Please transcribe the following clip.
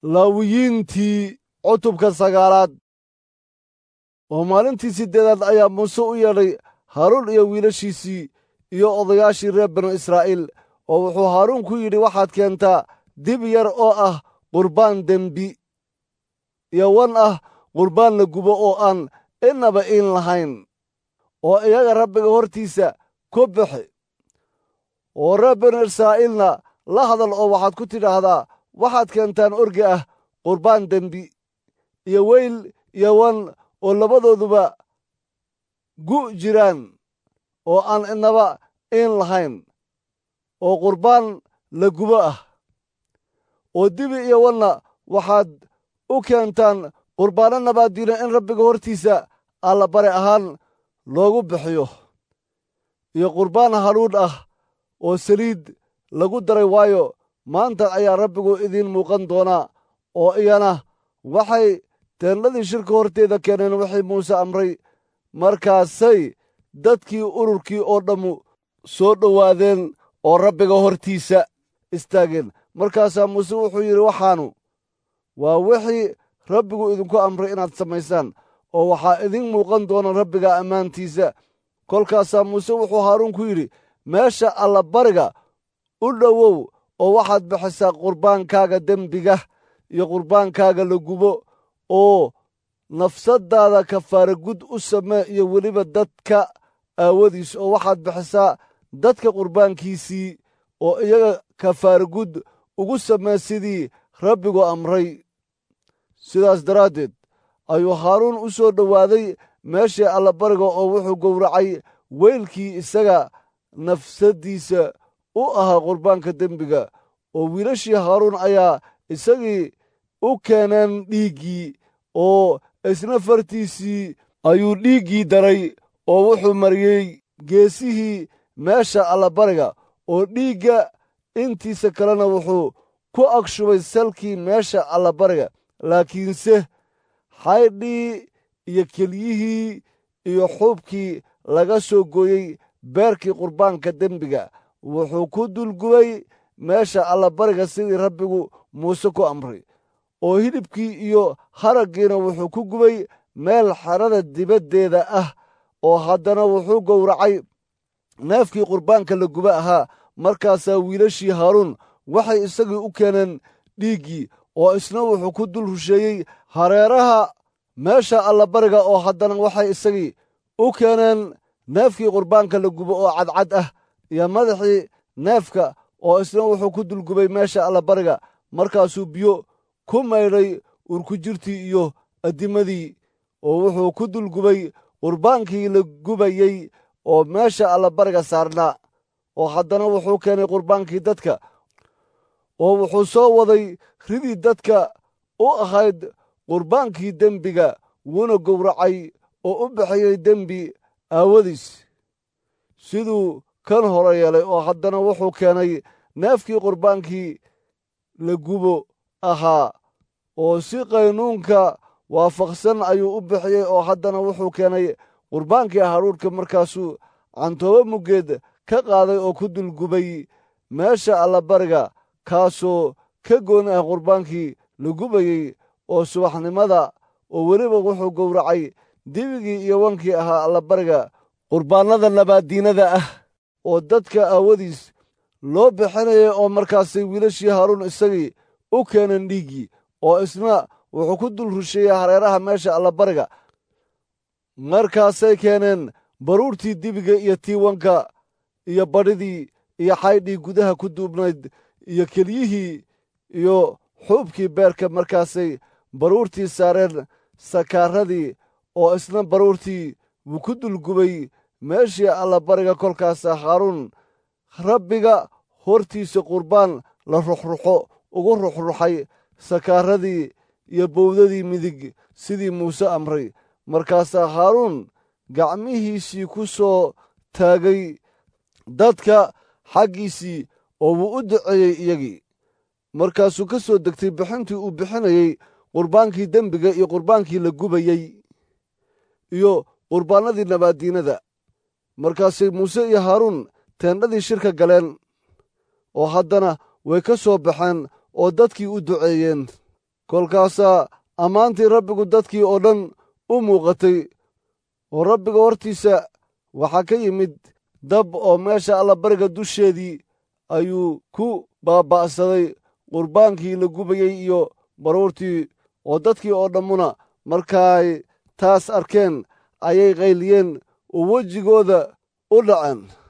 laawiyiintii cutubka sagaalaad oo maalintii siddeedaad ayaa muuse u yeedhay haaruun iyo wiilashiisii iyo odayaashii reer banu israa'iil oo wuxuu haaruun ku yidhi waxaad keentaa dib yar oo ah qurbaan dembi iyo wan ah qurbaan la gubo oo aan innaba iin lahayn oo iyaga rabbiga hortiisa ku bixi oo reer banu israa'iilna la hadal oo waxaad ku tidhaahdaa waxaad keentaan orgi ah qurbaan dembi iyo weyl iyo wan oo labadooduba gu' jiraan oo aan innaba iin lahayn oo qurbaan la gubo ah oo dibi iyo wanna waxaad u keentaan qurbaano nabaaddiina in rabbiga hortiisa allabare ahaan loogu bixiyo iyo qurbaan hadhuudh ah oo saliid lagu daray waayo maanta ayaa rabbigu idiin muuqan doonaa oo iyana waxay teendhadii shirka horteeda keeneen wixii muuse amray markaasay dadkii ururkii oo dhammu soo dhowaadeen oo rabbiga hortiisa istaageen markaasaa muuse wuxuu yidhi waxaanu waa wixii rabbigu idinku amray inaad samaysaan oo waxaa idiin muuqan doona rabbiga ammaantiisa kolkaasaa muuse wuxuu haaruun ku yidhi meesha allabariga u dhowow oo waxaad bixisaa qurbaankaaga dembiga iyo qurbaankaaga la gubo oo nafsaddaada kafaara gud u samee iyo weliba dadka aawadiis oo waxaad bixisaa dadka qurbaankiisii oo iyaga kafaara gud ugu samee sidii rabbigu amray sidaas daraaddeed ayuu haaruun u soo dhowaaday meeshii allabariga oo wuxuu gowracay weylkii isaga nafsaddiisa u ahaa qurbaanka dembiga oo wiilashii haaruun ayaa isagii u keeneen dhiiggii oo isna fartiisii ayuu dhiiggii daray oo wuxuu mariyey geesihii meesha allabariga oo dhiigga intiisa kalena wuxuu ku agshubay salkii meesha allabariga laakiinse xaydhii iyo kelyihii iyo xuubkii laga soo gooyey beerkii qurbaanka dembiga wuxuu ku dulgubay meesha allabariga sidii rabbigu muuse ku amray oo hilibkii iyo haraggiina wuxuu ku gubay meel xerada dibaddeeda ah oo haddana wuxuu gowracay neefkii qurbaanka la guba ahaa markaasaa wiilashii haaruun waxay isagii u keeneen dhiiggii oo isna wuxuu ku dul rusheeyey hareeraha meesha allabariga oo haddana waxay isagii u keeneen neefkii qurbaanka la gubo oo cadcad ah iyo madaxii neefka oo isna wuxuu ku dulgubay meesha allabariga markaasuu biyo ku maydhay urkujirtii iyo addimadii oo wuxuu ku dulgubay qurbaankii la gubayey oo meesha allabariga saarnaa oo haddana wuxuu keenay qurbaankii dadka oo wuxuu soo waday ridii dadka u ahayd qurbaankii dembiga wuuna gowracay oo u bixiyey dembi aawadiis siduu kan hore yeelay oo haddana wuxuu keenay neefkii qurbaankii la gubo ahaa oo si qaynuunka waafaqsan ayuu u bixiyey oo haddana wuxuu keenay qurbaankii haruurhka markaasuu cantoobo muggeed ka qaaday oo ku dulgubay meesha allabariga kaasoo ka gooni ah qurbaankii la gubayey oo subaxnimada oo weliba wuxuu gowracay dibigii iyo wankii ahaa allabariga qurbaannada nabaaddiinada ah oo dadka aawadiis loo bixinayay oo markaasay wiilashii haaruun isagii u keeneen dhiiggii oo isna wuxuu ku dul rusheeyey hareeraha meesha allabariga markaasay keeneen baruurtii dibiga iyo tiiwanka iyo badhidii iyo xaydhii gudaha ku duubnayd iyo kelyihii iyo xuubkii beerka markaasay baruurtii saareen sakaaradii oo isna baruurtii wuu ku dulgubay meeshii allabariga kolkaasa haaruun rabbiga hortiisa qurbaan la ruxruxo ugu ruxruxay sakaaradii iyo bowdadii midig sidii muuse amray markaasaa haaruun gacmihiisii ku soo taagay dadka xaggiisii oo wuu u duceeyey iyagii markaasuu ka soo degtay bixintii uu bixinayey qurbaankii dembiga iyo qurbaankii la gubayey iyo qurbaannadii nabaaddiinada markaasay muuse iyo haaruun teendhadii shirka galeen oo haddana way ka soo baxeen oo dadkii u duceeyeen kolkaasaa ammaantii rabbigu dadkii oo dhan u muuqatay oo rabbiga hortiisa waxaa ka yimid dab oo meesha allabariga dusheedii ayuu ku baaba'saday qurbaankii la gubayey iyo baruurtii oo dadkii oo dhammuna markaay taas arkeen ayay qayliyeen oo wejigooda u dhaceen